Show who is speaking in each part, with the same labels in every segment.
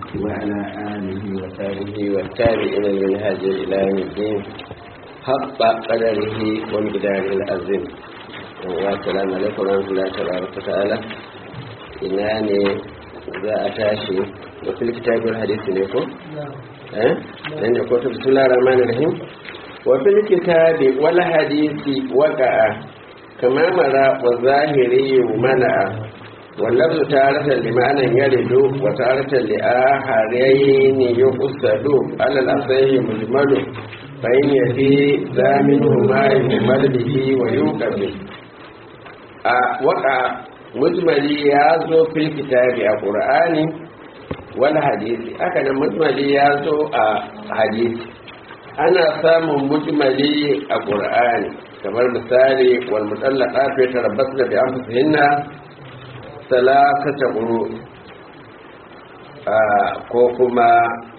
Speaker 1: وعلى آله وصحبه والتابعين لمنهاج إلى يوم الدين حق قدره ومقداره العظيم والسلام عليكم ورحمة الله تبارك وتعالى ina ne za a tashi da fil kitabul hadisi ne ko eh dan da ko ta bismillahir rahmanir rahim wa fil kitabi wal hadisi waqa'a kama mara wa zahiri mana واللفظ تارة لمعنى يرد وتارة لآخرين يقصد على الأصحيح مجمل فإن يفي ذا منهما يجمل به ويوقف وقع مجملي يازو في الكتاب القرآن والحديث أكنا مجملي يازو حديث أنا سام مجملي القرآن kamar misali wal mutallaqat fi tarabbasna bi anfusihinna salasata ƙuru ko kuma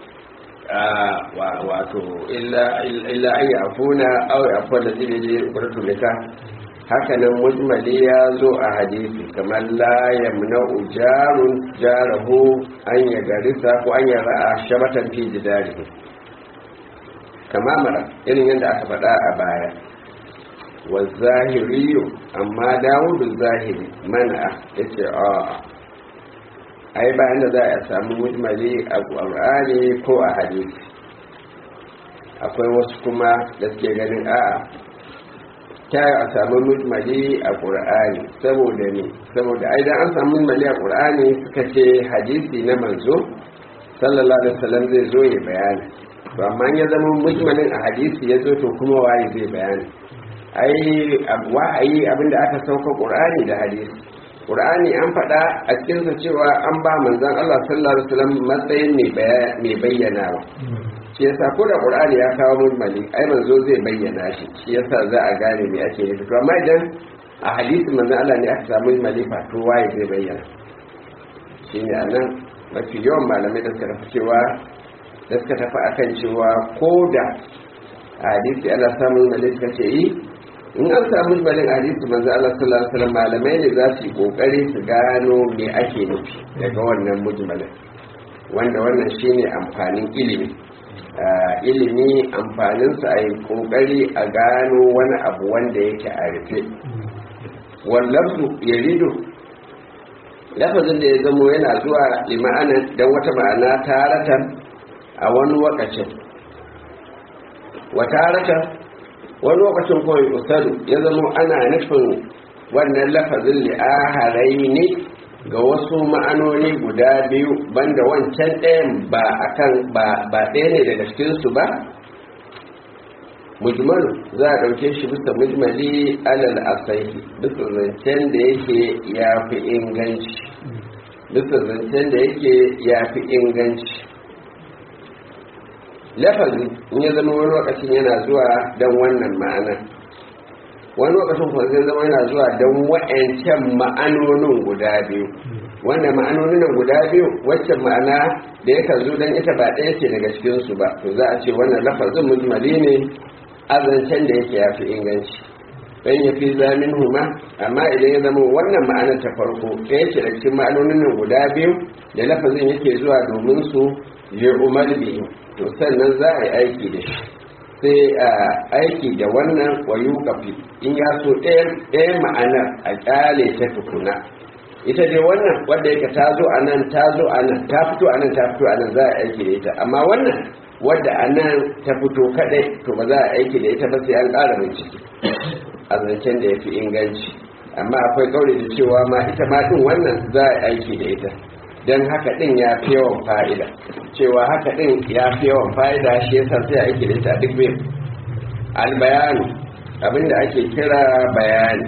Speaker 1: wato illa an yi afuna au ya kwanda zai ƙuratu nika hakanan mujmali ya zo a hadisi kamar la yamna ujarun jarahu an ya garisa ko an ya ra'a shabatan fi jidari kama mara irin yadda aka faɗa a baya والظاهري amma dawudu zahiri mana ya ce a ai ba inda za a samu mujmali a ƙwar'ani ko a hadisi akwai wasu kuma da suke ganin a ta a samu mujmali a ƙwar'ani saboda ne saboda aidan an samu mujmali a ƙwar'ani suka ce hadisi na manzo sallallahu alaihi wasallam zai zo ya bayani to amma ya zama mujmalin a hadisi ya zo to kuma waye zai bayani ai wa'ayi abinda aka sauka qur'ani da hadisi qur'ani an faɗa a cikin sa cewa an ba manzon Allah sallallahu alaihi wasallam matsayin mai bayyana ba shi yasa ko da qur'ani ya kawo mujmali ai manzo zai bayyana shi shi yasa za a gane me ake nufi to amma idan a hadisi manzon Allah ne aka samu mujmali fa to waye zai bayyana shine anan mafi yawan malamai da suka tafi cewa da suka tafi akan cewa ko da a hadisi ana samun mujmali suka ce yi in an samu balin hadisi manzo Allah sallallahu alaihi wasallam malamai ne za su yi kokari su gano me ake nufi daga wannan mujmalin wanda wannan shine amfanin ilimi ilimi amfanin sa ai kokari a gano wani abu wanda yake a rufe wallafsu yaridu lafazin da ya zamo yana zuwa lima'ana dan wata ma'ana taratan a wani wakacin wa taratan wani lokacin kawai usadu ya zama ana nufin wannan lafazin li'aharai ne ga wasu ma'anoni guda biyu banda wancan ɗayan ba akan ba ɗaya ne daga cikinsu ba mujmalu za a ɗauke shi bisa mujmali alal asaihi bisa zancen da yake ya fi inganci bisa zancen da yake ya fi inganci lafazi in ya zama wani lokacin yana zuwa don wannan ma'ana wani lokacin kuma zai zama yana zuwa don wa'ancan ma'anonin guda biyu wanda ma'anonin guda biyu waccan ma'ana da ya zo don ita ba ɗaya ce daga cikinsu ba to za a ce wannan lafazin mujmali ne azancen da yake yafi inganci dan ya fi zamin huma amma idan ya zama wannan ma'anar ta farko ɗaya ce daga cikin ma'anonin guda biyu da lafazin yake zuwa domin su yi umar biyu to sannan za a yi aiki da shi sai a aiki da wannan wayu kafi in ya so ɗaya ma'anar a ƙyale ta tukuna ita dai wannan wadda yake ta zo a nan ta zo a nan ta fito a nan ta fito a nan za a aiki da ita amma wannan wadda a nan ta fito kaɗai to ba za a aiki da ita ba sai an ƙara bincike a zancen da ya fi inganci amma akwai ƙauri da cewa ma ita ma ɗin wannan za a aiki da ita don haka ɗin ya fi yawan fa'ida cewa haka ɗin ya fi yawan fa'ida shi yasa sai a aiki da ita duk biyu albayanu abinda ake kira bayani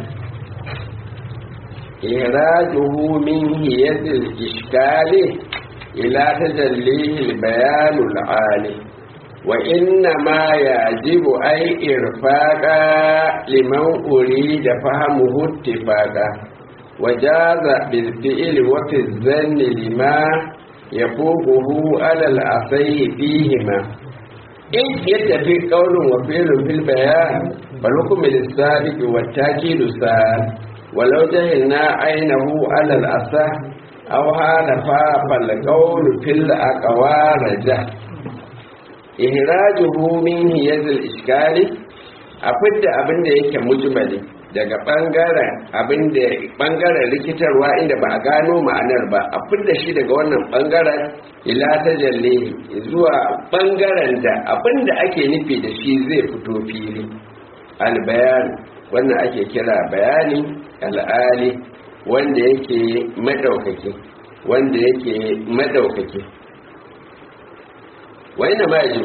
Speaker 1: irajuhu min hiyatil iskali ila tajallihi albayanul ali wa inna ma yajibu ay irfaqa liman urida fahamuhu ittifaqa وجاز بالفعل وفي الظن لما يفوقه على الأصي فيهما إن يتفي قول وفعل في البيان فالحكم للسابق والتاكيد سال ولو جهلنا عينه على الأصح aw halafa fal qawlu fil aqwaraja ihrajuhu min hiyazil iskali a fidda abin da yake mujmali daga bangaren abin da bangaren rikitarwa inda ba a gano ma'anar ba a fidda shi daga wannan bangaren ila tajalli zuwa bangaren da abin da ake nufi da shi zai fito fili albayan wannan ake kira bayani al'ali wanda yake madaukake wanda yake madaukake wani majin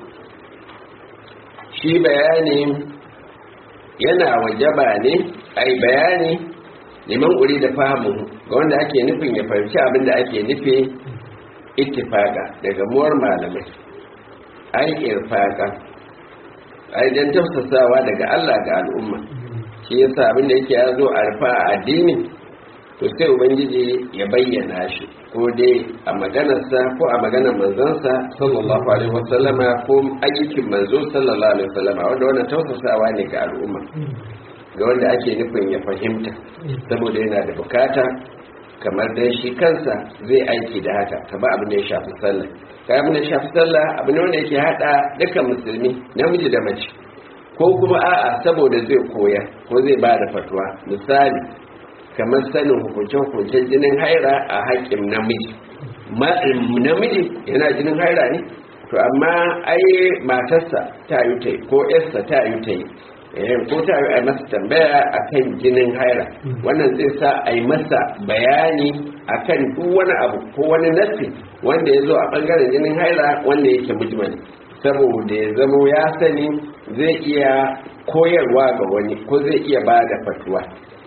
Speaker 1: shi bayani yana wajaba ne ai bayani neman uri da fahimu ga wanda ake nufin ya fahimci abin da ake nufi ittifaka daga muwar malamai ai irfaka ai dan tafsasawa daga Allah ga al'umma shi yasa abin da yake ya zo a rufa a addini to sai ubangiji ya bayyana shi ko dai a maganarsa ko a maganar manzansa sallallahu alaihi wasallama ko ayyukin manzo sallallahu alaihi wasallama wanda wannan tausasawa ne ga al'umma ga wanda ake nufin ya fahimta saboda yana da bukata kamar dai shi kansa zai aiki da haka kamar abin da ya shafi sallah kai abin da ya shafi sallah abin wanda yake hada dukkan musulmi namiji da mace ko kuma a'a saboda zai koya ko zai ba da fatuwa misali kamar sanin hukunce-hukuncen jinin haira a haƙƙin namiji namiji yana jinin haira ne to amma ai matarsa ta yi ta ko yarsa ta yi ta yi ko ta yi a masa tambaya a kan jinin haira wannan zai sa a yi masa bayani a kan duk wani abu ko wani nassi wanda ya zo a ɓangaren jinin haira wanda yake mujmali saboda ya zamo ya sani zai iya koyarwa ga wani ko zai iya ba da fatuwa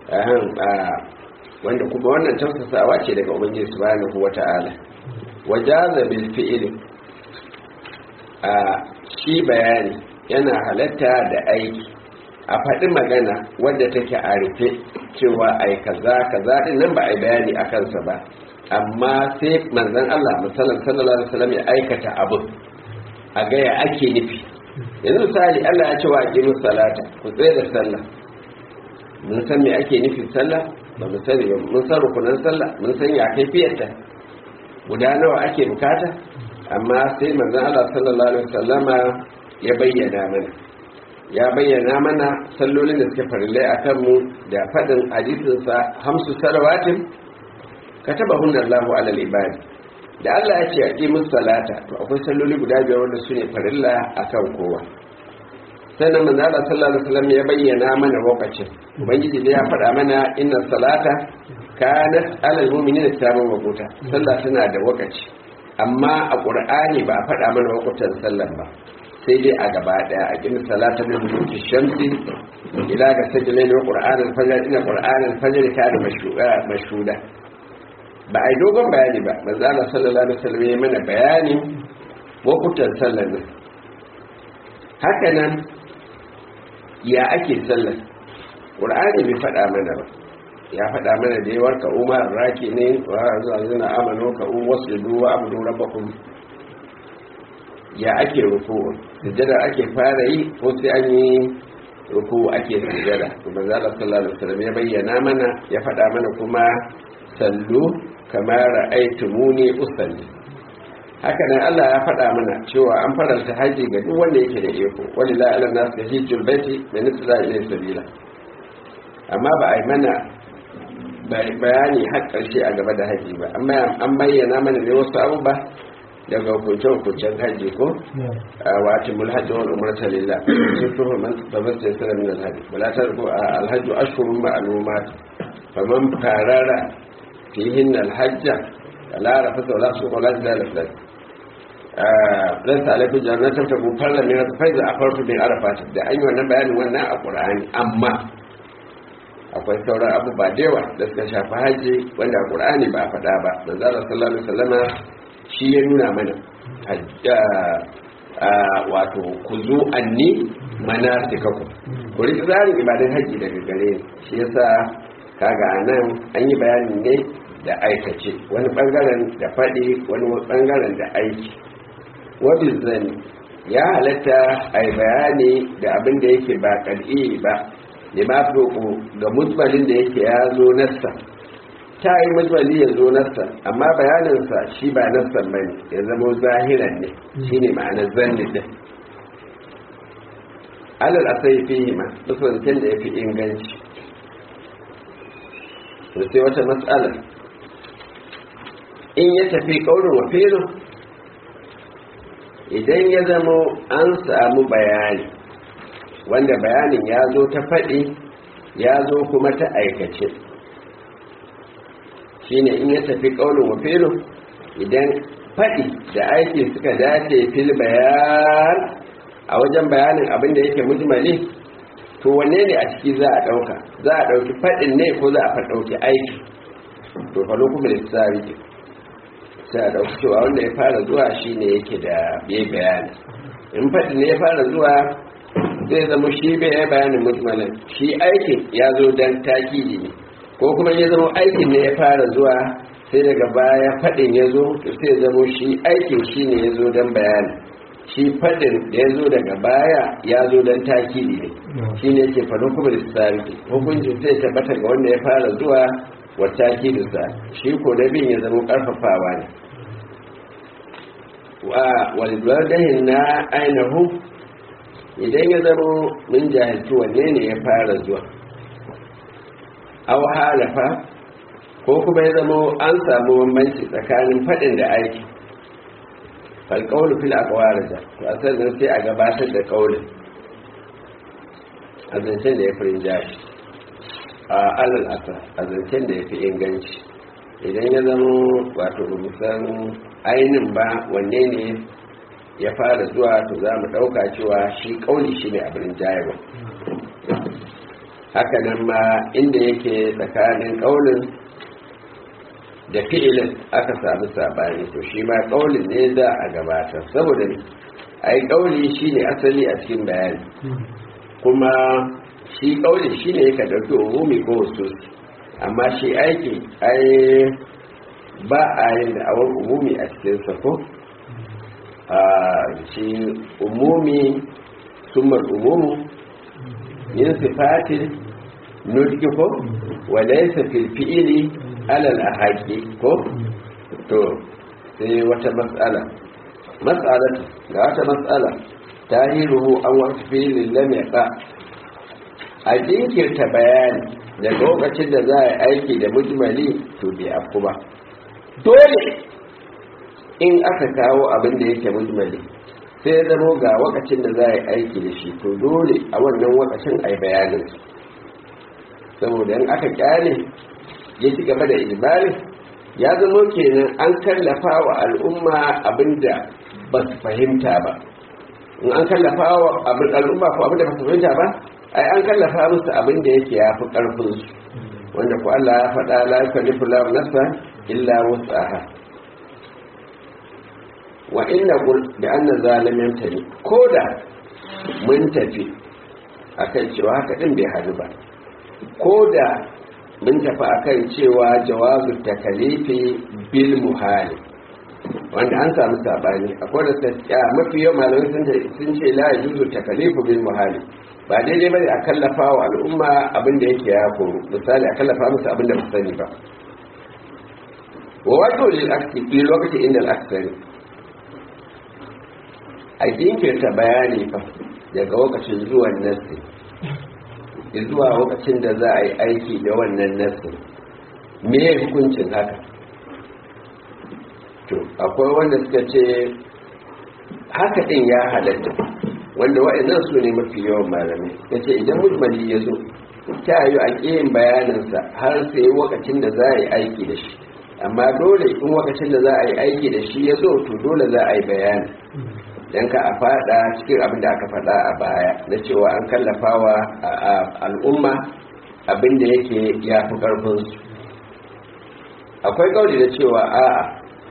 Speaker 1: wanda kuma wannan tausasawa ce daga ubangiji subhanahu wata'ala wajaza bil fi'l a shi bayani yana halatta da aiki a faɗi magana wadda take a rufe cewa ai kaza kaza din nan ba ai bayani a kansa ba amma sai manzon Allah musallan sallallahu alaihi wasallam ya aikata abu a ga ya ake nufi yanzu misali Allah ya ce wa aqimus salata ku tsaye da sallah mun san me ake nufin sallah ba mu sani ba mun san rukunan sallah mun san ya kaifiyarta guda nawa ake bukata amma sai manzon Allah sallallahu alaihi wasallama ya bayyana mana ya bayyana mana sallolin da suke farillai a kanmu da faɗin hadisinsa hamsu salawatin katabahunna Allahu alal ibadi da Allah ya ce a musu salata to akwai salloli guda biyar wanda su ne farilla akan kowa sannan manzo Allah sallallahu alaihi wasallam ya bayyana mana lokacin ubangiji da ya faɗa mana inna salata kanat alal mu'minina kitaban mawquta sallah tana da wakaci amma a qur'ani ba a faɗa mana wakutan sallar ba sai dai a gaba daya a kin salata min duki shamsi ila ga sajilai wa qur'an al-fajr ina qur'an al-fajr kana mashhuda ba ai dogon bayani ba manzo Allah sallallahu alaihi wasallam ya mana bayani wakutan sallar nan haka nan ya ake sallar ƙur'ani bai faɗa mana ba ya faɗa mana da yawar ka umar raki ne wa zuwa zina amano ka un wasu duwa abu rabbakum ya ake ruku sujjada ake fara yi ko sai an yi ruku ake sujjada kuma zala sallallahu alaihi wasallam ya bayyana mana ya faɗa mana kuma sallu kamar ra'aytumuni usalli haka nan Allah ya faɗa mana cewa an faranta haji ga duk wanda yake da iko wani la'alar nasu da hijjul baiti da nufi za a iya sabila amma ba a yi mana bayani har ƙarshe a gaba da haji ba amma an bayyana mana ne wasu abubuwa daga hukuncen-hukuncen haji ko a wata mulhajji wani umarta lillah sun fi man tabbatar sana min alhaji wala ta rubu a alhaji ashurun ma'alumat faman farara fihin alhajja la rafasa wala su wala jidala filan dan sa alaikum jannatin ta ku farla min faiza a farko bin arafat da an yi wannan bayanin wannan a qur'ani amma akwai sauran abubuwa da yawa da suka shafi haji wanda a qur'ani ba a faɗa ba manzo Allah sallallahu alaihi wasallama shi ya nuna mana wato ku zo anni manasikaku ku riƙi tsarin ibadan haji daga gare ni shi yasa kaga anan an yi bayanin ne da aikace wani bangaren da faɗi wani bangaren da aiki wabin zani ya halatta a yi bayani da abin da yake ba ƙal'i ba da ma ga mutbalin da yake ya zo nassa ta yi mujmali ya zo nassan amma bayaninsa shi ba nassan ba ne ya zama zahiran ne shi ne ma'anar zanni din alal asai fi ma musulunci da ya fi inganci da sai wata matsalar in ya tafi ƙaurin wa filin idan ya zama an samu bayani wanda bayanin ya zo ta faɗi ya zo kuma ta aikace shine in ya tafi ƙaunin wa filin idan faɗi da aiki suka dace fil bayan a wajen bayanin abin da yake mujmali to wanne ne a ciki za a ɗauka za a ɗauki faɗin ne ko za a ɗauki aiki to fa lokacin lissafi ke sai a ɗauki cewa wanda ya fara zuwa shi ne yake da bai bayani in faɗi ne ya fara zuwa zai zama shi bai ya bayanin mujmalin shi aikin ya zo don takidi ne ko kuma ya zama aikin ne ya fara zuwa sai daga baya faɗin ya zo to sai zama shi aikin shi ne ya zo don bayani shi faɗin da ya zo daga baya ya zo don takidi ne shi ne ke faɗin kuma da tsari hukuncin sai tabbata ga wanda ya fara zuwa wa takidinsa shi ko na bin ya zama ƙarfafawa ne wa walbardahin na ainihu idan ya zama mun jahilci wanne ne ya fara zuwa aw halafa ko kuma ya zama an samu bambanci tsakanin faɗin da aiki falƙaunin fil akwarija to a sannan sai a gabatar da ƙaunin a zancen da ya fi rinjashi a alal asa a zancen da ya fi inganci idan ya zama wato musan ainin ba wanne ne ya fara zuwa to za mu ɗauka cewa shi ƙauli shi ne abin jayarwa haka nan ma inda yake tsakanin ƙaunin da fi'ilin aka samu sabani to shi ma ƙaulin ne za a gabatar saboda ne a yi ƙauli shi ne asali a cikin bayani kuma shi ƙauli shi ne ka ɗauki umumi ko wasu amma shi aiki ai ba a yin da awon umumi a cikinsa ko a shi umumi sumar umumu yin sifatin nutki ko walaisa filfi'ili alal ahaki ko to sai wata matsala matsala ga wata matsala tahiruhu an wasu filin lam yaqa a jinkirta bayani da lokacin da za a aiki da mujmali to bai afku ba dole in aka kawo abin da yake mujmali sai ya zamo ga wakacin da za a yi aiki da shi to dole a wannan wakacin a yi bayanin saboda in aka kyale ya ci gaba da ijibali ya zamo kenan an kallafa wa al'umma abin da ba su fahimta ba in an kallafa wa al'umma ko abin da ba su fahimta ba ai an kallafa musu abin da yake ya fi ƙarfinsu wanda ku Allah ya faɗa la yukallifu lahu nafsan illa wus'aha wa inna qul bi anna zalimin tani koda mun tafi akan cewa haka din bai hadu ba koda mun tafi akan cewa jawazu takalifi bil muhali wanda an samu sabani akwai da ta mafi yawan malamai sun ce la yajuzu takalifu bil muhali ba daidai bane a kallafa wa al'umma abin da yake ya koru misali a kallafa musu abin da ba sani ba wa wato lil aksi fi lokacin inda al-aksari a jinkirta bayani fa daga lokacin zuwan nassi zuwa lokacin da za a yi aiki da wannan nassi me hukuncin haka to akwai wanda suka ce haka din ya halatta wanda wa'annan su ne mafi yawan malamai ya ce idan mujmali ya zo ta yi a ƙiyin bayaninsa har sai wakacin da za a yi aiki da shi amma dole in wakacin da za a yi aiki da shi ya zo to dole za a yi bayani don ka a fada cikin abin da aka fada a baya na cewa an kallafa wa al'umma abin da yake ya fi ƙarfinsu akwai kauli da cewa a'a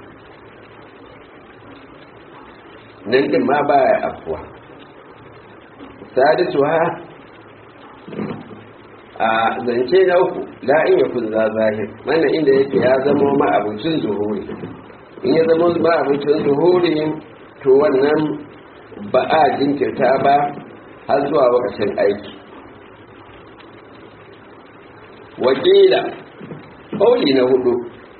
Speaker 1: nan din ma baya afuwa sadisu ha a zance na uku la'in ya kun za zahir wannan inda yake ya zama ma'abucin zuhuri in ya zama ma'abucin zuhuri to wannan ba a jinkirta ba har zuwa wakacin aiki wakila ƙauli na hudu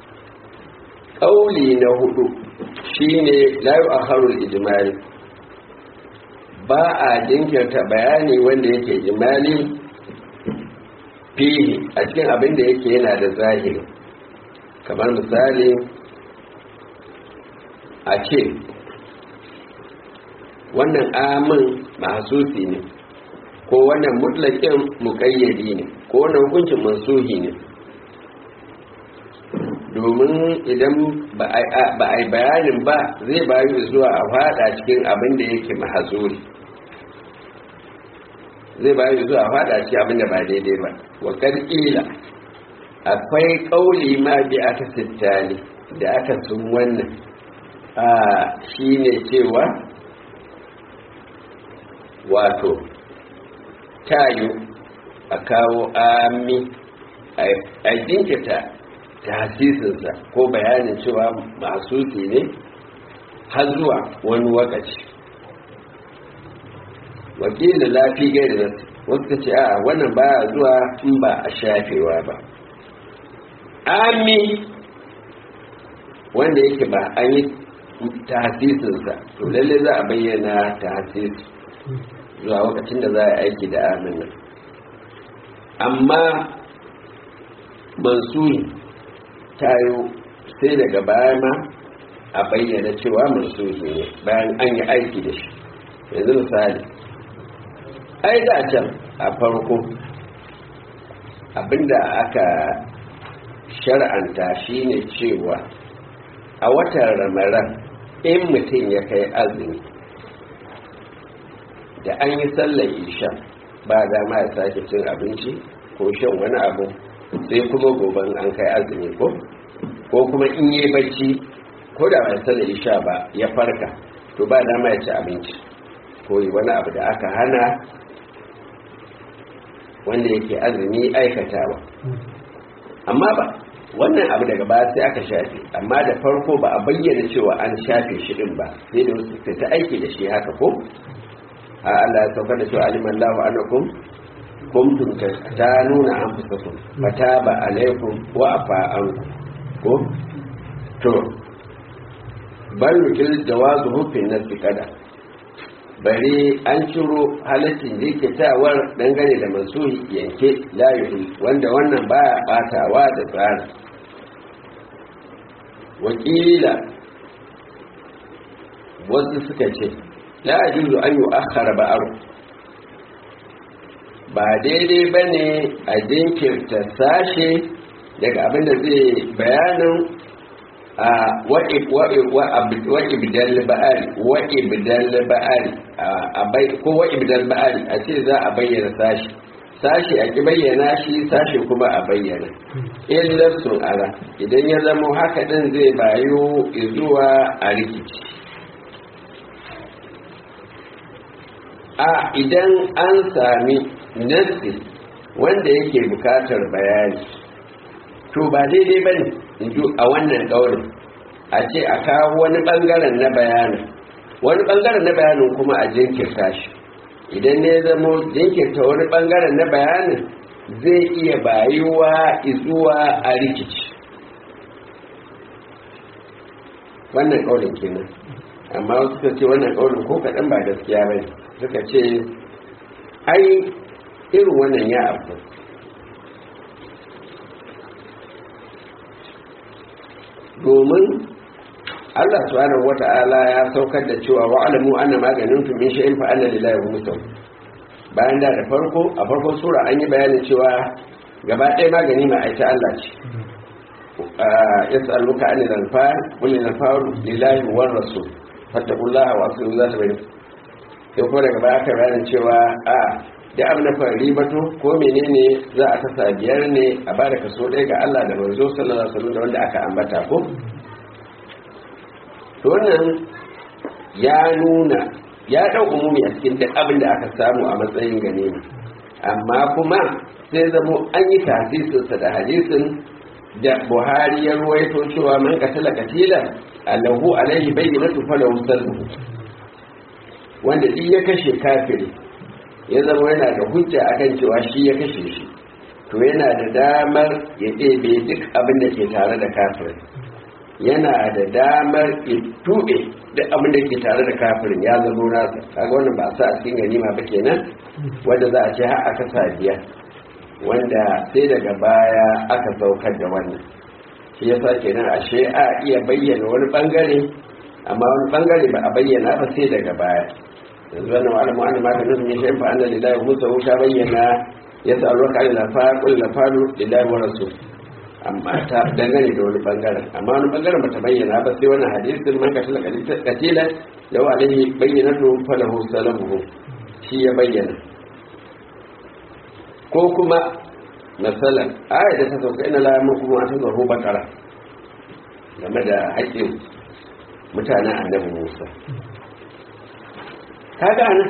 Speaker 1: ƙauli na hudu shine layu a harul ijimali ba a jinkirta bayani wanda yake ijimali fihi a cikin abin da yake yana da zahiri kamar misali a ce wannan amin mahasusi ne ko wannan mutlakin muƙayyadi ne ko wannan hukuncin mansuhi ne domin idan ba a yi bayanin ba zai bayu zuwa a fada cikin abin da yake mahazuri zai bayu zuwa a fada cikin abin da ba daidai ba wa ƙarƙila akwai ƙauli ma bi aka sittali da aka sun wannan a shi ne cewa wato tayo a kawo ami a jinkita tasisinsa ko bayanin cewa masu ne har zuwa wani wakaci wakilin lafi gai da nasu wasu ce a wannan baya zuwa in ba a shafewa ba ami wanda yake ba an yi tasisinsa to lalle za a bayyana tasisi zuwa lokacin da za a aiki da amin nan amma mansuri tayo sai daga baya ma a bayyana cewa mansuri ne bayan an yi aiki da shi yanzu misali ai da can a farko abinda aka shar'anta shine cewa a watan ramaran in mutum ya kai azumi da an yi sallar isha ba dama ya sake cin abinci ko shan wani abu sai kuma goben an kai azumi ko ko kuma in yi bacci ko da ba sallar isha ba ya farka to ba dama ya ci abinci ko yi wani abu da aka hana wanda yake azumi aikatawa amma ba wannan abu daga baya sai aka shafe amma da farko ba a bayyana cewa an shafe shi din ba sai da wasu ta aiki da shi haka ko a Allah ya saukar da cewa aliman lahu anakum kuntum tatanuna anfusakum fataba alaikum wa afa ankum ko to bal yukil jawazu hufin nasi kada bare an ciro halaccin jikitawar dangane da mansuhi yanke layuhi wanda wannan baya batawa da tsari wakila wasu suka ce la ajuzu an yu'akhkhara ba'aru ba daidai bane a jinkirta sashe daga abin da zai bayanin a wa'ibdal ba'ari wa'ibdal ba'ari a bai ko wa'ibdal ba'ari a ce za a bayyana sashi sashi a ki bayyana shi sashi kuma a bayyana illar sun ara idan ya zama haka din zai bayo zuwa a rikici a idan an sami nassi wanda yake bukatar bayani to ba daidai ba ne a wannan ɗaurin a ce a kawo wani ɓangaren na bayanin wani ɓangaren na bayanin kuma a jinkirta shi idan ne zamo jinkirta wani ɓangaren na bayanin zai iya bayuwa izuwa a rikici wannan ƙaurin kenan amma wasu suka ce wannan ƙaurin ko kaɗan ba gaskiya ba suka ce ai irin wannan ya abu domin Allah subhanahu wata'ala ya saukar da cewa wa'alamu anna maganin tu min shay'in fa anna lillahi musaw bayan da da farko a farkon sura an yi bayanin cewa gaba ɗaya magani ma aita Allah ce yas'aluka anil anfal qul lil anfal lillahi war rasul fattaqullaha wa aslihu zata bainakum sai kuma daga baya aka bayanin cewa a da abin da fara ribato ko menene za a kasa biyar ne a ba da kaso ɗaya ga Allah da manzo sallallahu alaihi wasallam da wanda aka ambata ko to wannan ya nuna ya dau umumi a cikin duk abin da aka samu a matsayin ganima amma kuma sai zamo an yi tasisinsa da hadisin da buhari ya ruwaito cewa man katala katila allahu alaihi bayyinatu falahu sallu wanda duk ya kashe kafiri ya zama yana da hujja akan cewa shi ya kashe shi to yana da damar ya ɗebe duk abin da ke tare da kafirin yana da damar ya tuɓe duk abin da ke tare da kafirin ya zama nasa kaga wannan ba a sa a cikin ganima ba kenan wanda za a ce har aka sa biya wanda sai daga baya aka saukar da wannan shi yasa kenan ashe a iya bayyana wani bangare amma wani bangare ba a bayyana ba sai daga baya yanzu wannan wa'alamu an ma kana sun yi shayin fa'an da lillahi musa wuta bayyana ya sa alwa ka ila fa qul la fadu lillahi wa rasul amma ta dangane da wani bangaren amma wani bangaren ba ta bayyana ba sai wannan hadisin man ka tala katila law alaihi bayyinatu falahu salamuhu shi ya bayyana ko kuma masalan aya da ta sauka ina la yamurkum an tazuru bakara game da haƙƙin mutanen annabi Musa kaga nan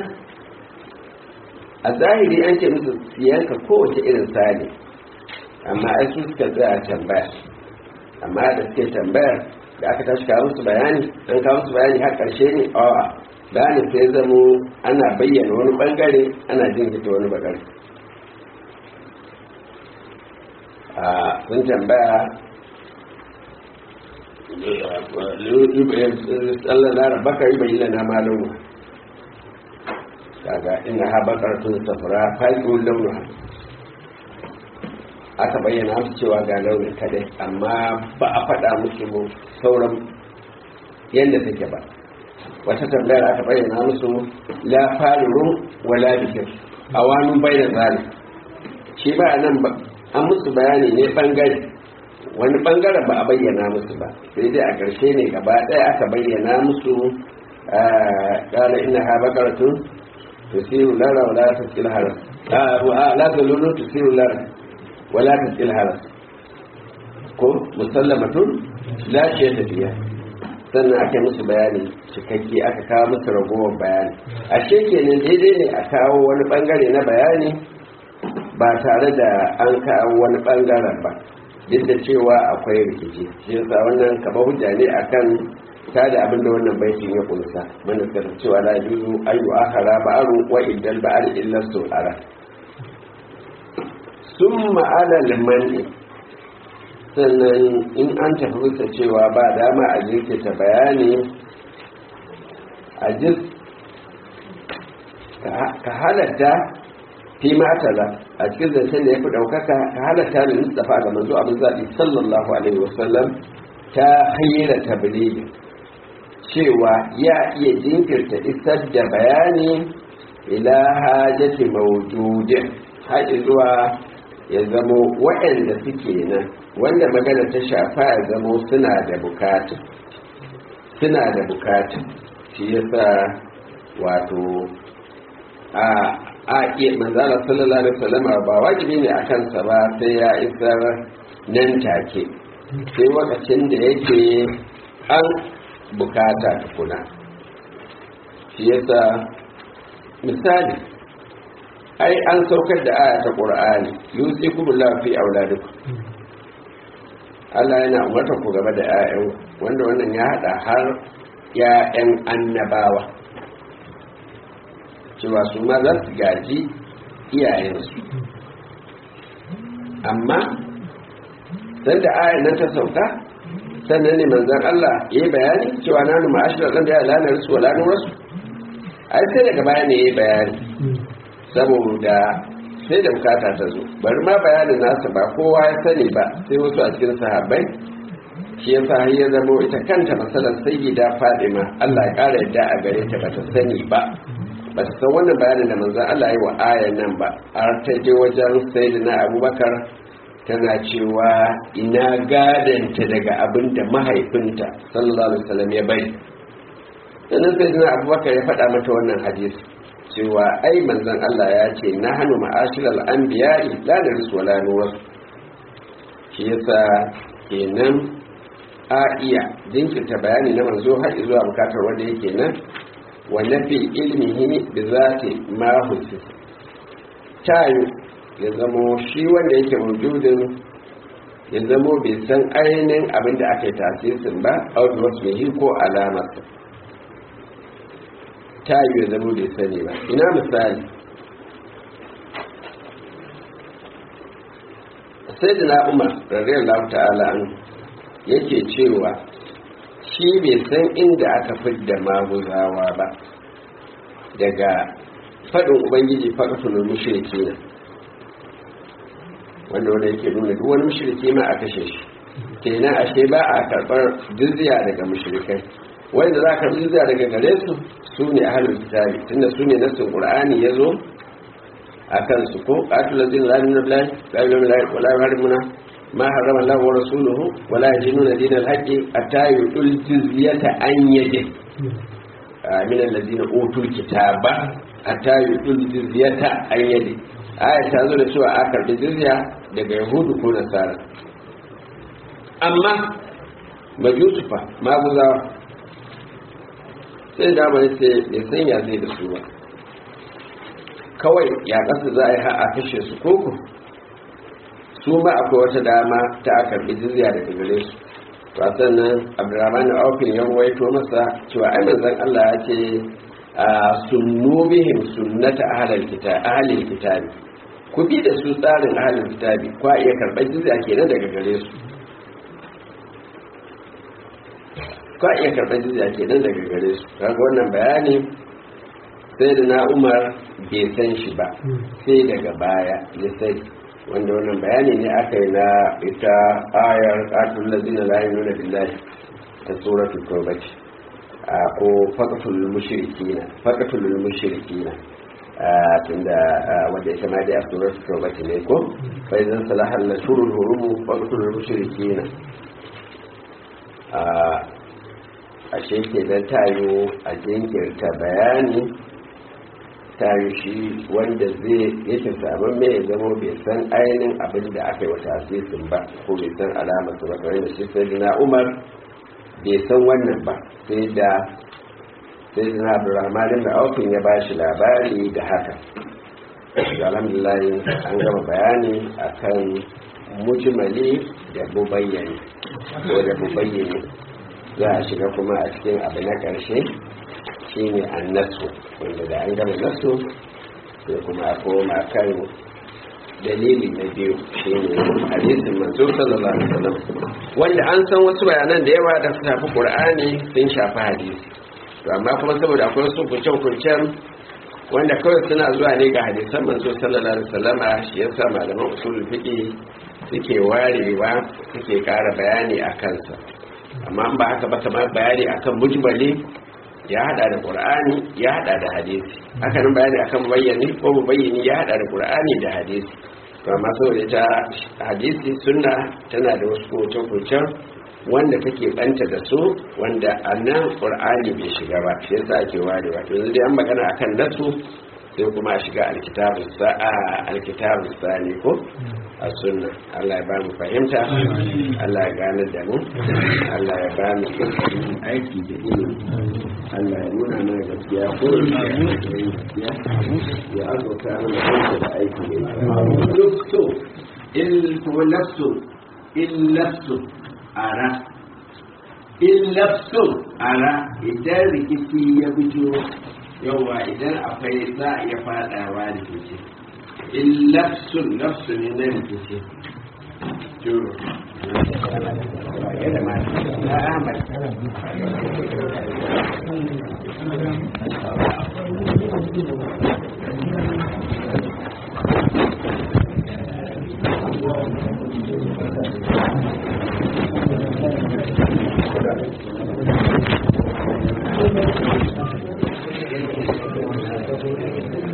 Speaker 1: a zahiri an ce musu siyanka kowace irin sani amma ai su suka tsaya tambaya amma da suke tambayar da aka tashi kawo musu bayani an kawo musu bayani har ƙarshe ne awa bayanin sai zamo ana bayyana wani bangare ana jinkita wani bangare a sun tambaya Allah na rabaka yi bayyana na malamu kaga ina ha bakaratun safara faƙin launuha aka bayyana musu cewa ga launin kadai amma ba a faɗa musu sauran yadda take ba wata tambayar aka bayyana musu la farirun wala bikin a wani bayyana zali shi ba nan ba an musu bayani ne bangare wani bangaren ba a bayyana musu ba sai dai a ƙarshe ne gaba ɗaya aka bayyana musu ƙala ina ha bakaratun tusiru lara wala tasil haras la zalulu tusiru lara wala tasil haras ko musallamatun la ce tafiya sannan aka musu bayani cikakke aka kawo musu ragowar bayani ashe kenan daidai ne a kawo wani bangare na bayani ba tare da an kawo wani bangaren ba duk da cewa akwai rikici shi yasa wannan kaba hujja ne akan ta da abin da wannan baitin ya kunsa mana suka cewa la yuzu ayu akhara ba'aru wa iddal ba'ar illa su'ara summa ala limani sannan in an tafi bisa cewa ba dama a jirkita bayani a jis ka halatta fi matala a cikin zancen da ya fi ɗaukaka ka halatta da mustafa ga manzo abin zaɓi sallallahu alaihi wasallam ta hanyar tabligi cewa ya iya jinkirta isar da bayani ila hajjati mawjudin haɗi zuwa ya zamo waɗanda suke nan wanda magana ta shafa ya zamo suna da bukatu suna da bukatu shi yasa wato a a iya manzala sallallahu alaihi wasallam ba wajibi ne a kansa ba sai ya isar nan take sai lokacin da yake an bukata tukuna shi yasa misali ai an saukar da aya ta qur'ani yusikumullahu fi auladikum Allah yana umarta ku gaba da 'ya'yan wanda wannan ya hada har 'ya'yan annabawa cewa su ma za su gaji iyayensu amma sai da ayan nan ta sauka sannan ne manzan Allah ya yi bayani cewa na numa ashirar ɗan da ya lanar su wa lanar wasu ai sai daga baya ne ya yi bayani saboda sai da bukata ta zo bari ma bayanin nasa ba kowa ya sani ba sai wasu a cikin sahabbai shi yasa har ya zamo ita kanta masalar sayyida fadima Allah ya kara yadda a gare ta bata sani ba ba ta san wannan bayanin da manzon Allah yi wa ayan nan ba har ta je wajen sayyidina Abubakar tana cewa ina gadanta daga abin da mahaifinta sallallahu alaihi wasallam ya bari sannan sayyidina Abubakar ya faɗa mata wannan hadisi cewa ai manzon Allah ya ce na hannu ma'ashiral anbiya'i la narisu wala nurasu shi yasa kenan a iya jinkirta bayani na manzo har zuwa bukatar wanda yake nan wa nafi ilmihi bi zati ma husis tayu ya zamo shi wanda yake mawjudin ya zamo bai san ainihin abin da aka yi tasirin ba a wasu ko alamarsa tayu ya zamo bai sani ba ina misali sai da na umar radiyallahu ta'ala an yake cewa shi bai san inda aka fidda maguzawa ba daga faɗin ubangiji faƙasulun mushriki na wanda wanda yake nuna duk wani mushriki ma a kashe shi kenan ashe ba a karɓar jizya daga mushrikai wanda za a karɓi jizya daga gare su su ne a halin kitabi tunda su ne nassin qur'ani ya zo a kansu ko qatul ladina la ilaha illa allah wa la yuharrimuna ma harrama allah wa rasuluhu wa la yajiduna dinal haqqi hatta yu'tul jizyata an yadin min alladhina utul kitaba hatta yu'tul jizyata an yadin aya ta zo da cewa a karɓi jizya daga yahudu ko nasara amma majusufa maguzawa sai da mai ce bai san ya zai da su ba kawai ya kasa za a yi a kashe su koko su ma akwai wata dama ta a karɓi jizya daga gare su to a sannan abdurrahman aufin ya waito masa cewa ai manzon Allah ya ce sunnu bihim sunnata ahlil kitab ahlil kitab ku bi da su tsarin ahlil kitabi kwa iya karɓar jizya kenan daga gare su kwa iya karɓar jizya kenan daga gare su kaga wannan bayani sai da na umar bai san shi ba sai daga baya ya sai wanda wannan bayani ne aka yi na ita ayar ƙatun lazina layin nuna billahi ta suratul tawbati ko faqatul mushrikina faqatul mushrikina tunda wanda ita ma dai a suratul tawbati ne ko fa idan salahal lashurul hurum faqatul mushrikina ashe ke dan tayo a jinkirta bayani tayo shi wanda zai yake samun mai ya zama bai san ainihin abin da aka yi wata asisin ba ko bai san alamar su ba kamar da shi sai na umar bai san wannan ba sai da sai da na abdurrahman da aukin ya ba shi labari da haka alhamdulillah an gama bayani akan mujmali da mubayyani ko da mubayyani za a shiga kuma a cikin abu na ƙarshe shi ne an nasu wanda da an gama nasu sai kuma a koma kan dalili na biyu shi ne hadisin manzo sallallahu alaihi wasallam wanda an san wasu bayanan da yawa da su shafi qur'ani sun shafi hadisi to amma kuma saboda akwai wasu kuncen-kuncen wanda kawai suna zuwa ne ga hadisan manzo sallallahu alaihi wasallama shi yasa malaman usulul fiqh suke warewa suke ƙara bayani a kansa amma ba haka ba kamar bayani akan mujmali ya hada da qur'ani ya hada da hadisi haka nan bayani akan bayyani ko bayyani ya hada da qur'ani da hadisi to amma saboda ta hadisi sunna tana da wasu kuncen wanda take banta da su wanda annan qur'ani bai shiga ba shi yasa ake warewa to yanzu dai an magana akan nasu sai kuma a shiga alkitabu sa'a alkitabu sani ko a sunna Allah ya ba mu fahimta Allah ya gane da mu Allah ya ba mu aiki da ilimi Allah ya nuna mana gaskiya ko ya ya azurta mana aiki da aiki ne lufto il kuma lafto il lafto ara il lafto ara idan rikici ya fito yawa idan akwai za a iya fadawa rikici in lafsun lafsu ne na rikici juro yadda ma na ahmad Thank you.